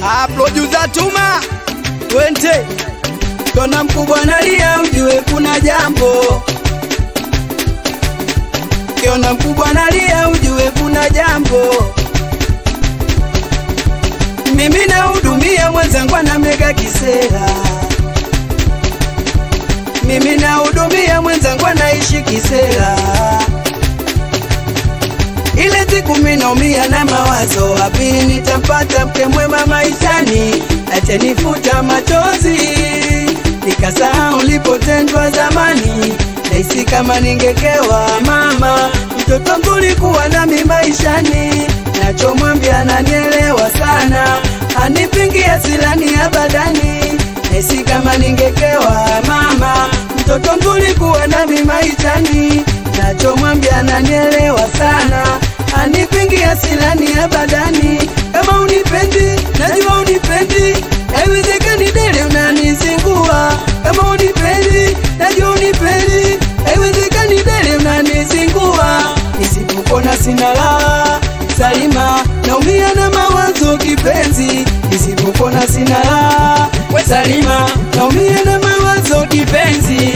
Ah, producer Tuma Wente Kona mkubwa nalia ujue kuna jambo Kiona mkubwa nalia ujue kuna jambo Mimi nahudumia mwenzangu anamega kisera Mimi nahudumia mwenzangu anaishi kisera ile siku minaumia na mawazo, wapi nitampata mke mwema maishani, atanifuta machozi, nikasahau ulipotendwa zamani, nahisi kama ningekewa mama, mtoto mzuri kuwa nami maishani, nachomwambia ananielewa sana, anipingi asilani abadani, nahisi kama ningekewa mama, mtoto mzuri kuwa nami maishani, nachomwambia ananielewa sana, anipingi asilani abadani. Kama unipendi, najua unipendi, haiwezekani dele unanizingua. Kama unipendi, najua unipendi, haiwezekani dele unanizingua. Nisipopona sina raha, Salima, naumia na mawazo kipenzi. Nisipopona sina raha, we Salima, naumia na mawazo kipenzi.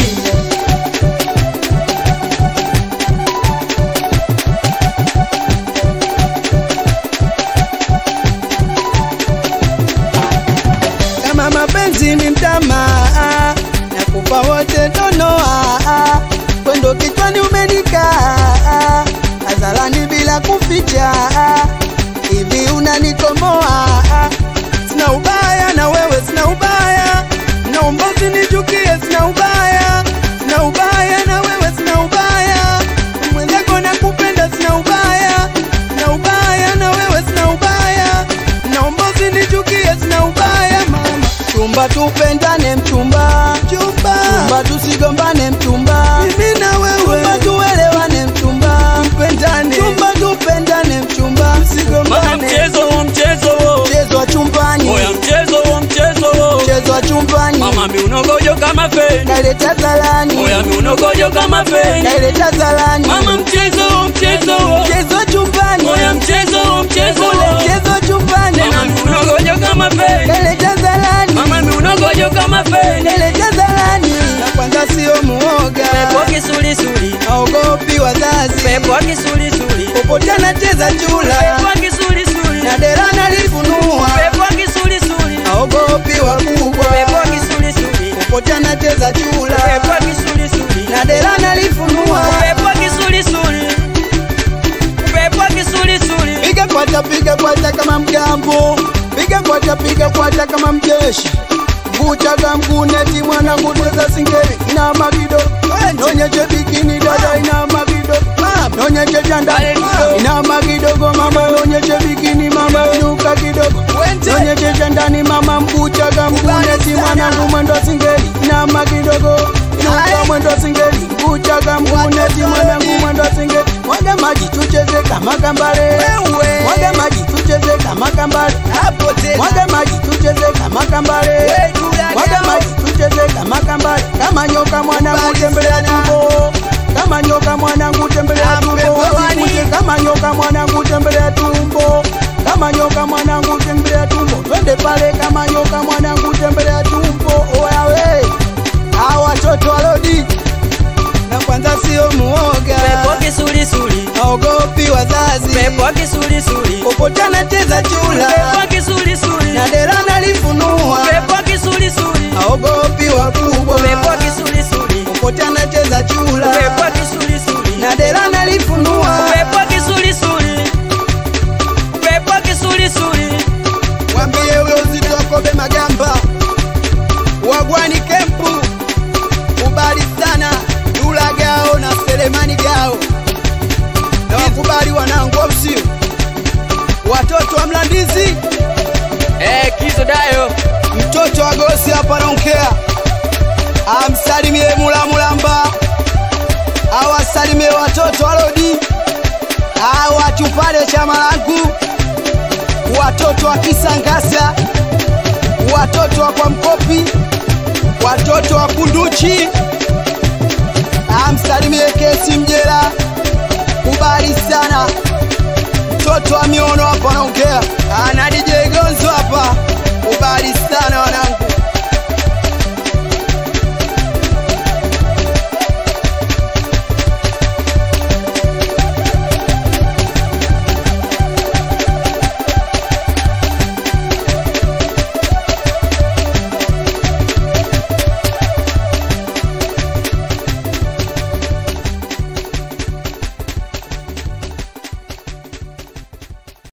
kama mapenzi ni mtamaa, nakupa wote donoa, kwendo kichwani umenikaa, hadharani bila kuficha, hivi unanikomoa, sina ubaya na wewe, sina ubaya, naomba usinichukie, sina ubaya, sina ubaya na wewe, sina ubaya, mwenzako nakupenda, sina ubaya, sina ubaya na wewe, sina ubaya, naomba usinichukie, sina ubaya mama. Chumba tupendane mchumba, chumba, chumba tusigombane mchumba, mimi na wewe, chumba tuelewane mchumba, mpendane, chumba tupendane mchumba, Mama msigombane. mchezo wa mchezo wo. Mchezo wa chumbani, Oya mchezo wa mchezo wo. mchezo wa chumbani, Mama miunogojo kama feni. naileta zalani, Oya miunogojo kama feni. naileta zalani, Mama mchezo wa mchezo wo. mchezo wa chumbani, Oya mchezo wa mchezo ule wo. mchezo wa chumbani, Mama miunogojo kama feni. naileta zalani, Mama miunogojo kama feni. naileta zalani. Na kwanza sio muoga, Pepo kisulisuli. haogopi wazazi, Pepo kisulisuli. popote anacheza chula Pepo kisulisuli. na dera nalifunua, Pepo kisulisuli. haogopi wakubwa, Pepo kisulisuli. popote anacheza chula Pepo kisulisuli. na dera nalifunua, Pepo kisulisuli. Pepo kisulisuli. piga kwata, piga kwata kama mgambo, piga kwata, piga kwata kama mjeshi Kuchaga mkuneti mwanangu tweza singeli ina magido nonyeche bikini dada ina magido nonyeche janda ina magidogo mama nonyeche bikini mama inuka kidogo nonyeche jandani mama mkuchaga mkuneti mwanangu mwendo singeli ina magidogo inuka mwendo singeli mkuchaga mkuneti mwanangu mwendo singeli mwaga maji tucheze kama kambale mwaga maji tucheze kama kambale mwaga maji tucheze kama kambale mwaga maji tucheze kama kambale kama nyoka mwanangu tembelea tumbo kama nyoka mwanangu tembelea tumbo usikuje kama nyoka mwanangu tembelea tumbo kama nyoka mwanangu tembelea tumbo twende pale kama nyoka mwanangu tembelea tumbo oya we hawa watoto walodi na kwanza sio muoga Pepo kisulisuli. haogopi wazazi Pepo kisulisuli. popote anacheza chula Pepo kisulisuli. na dera nalifunua Pepo kisulisuli. haogopi wakubwa Pepo kisulisuli. popote anacheza chula Pepo kisulisuli. na dera nalifunua Pepo kisulisuli. Pepo kisulisuli. mwambie huyo uzito wakobe magamba wagwani kempu kubali sana dula gao na selemani gao na wakubali wanangu au sio watoto wa mlandizi Eh, kizo dayo. mtoto wa gosi hapa naongea amsalimie mulamulamba awasalimie watoto walodi awatupale chama langu watoto wa kisangasa watoto wa kwa mkopi watoto wa kunduchi amsalimie kesi mjera kubali sana mtoto wa miono hapa naongea ana DJ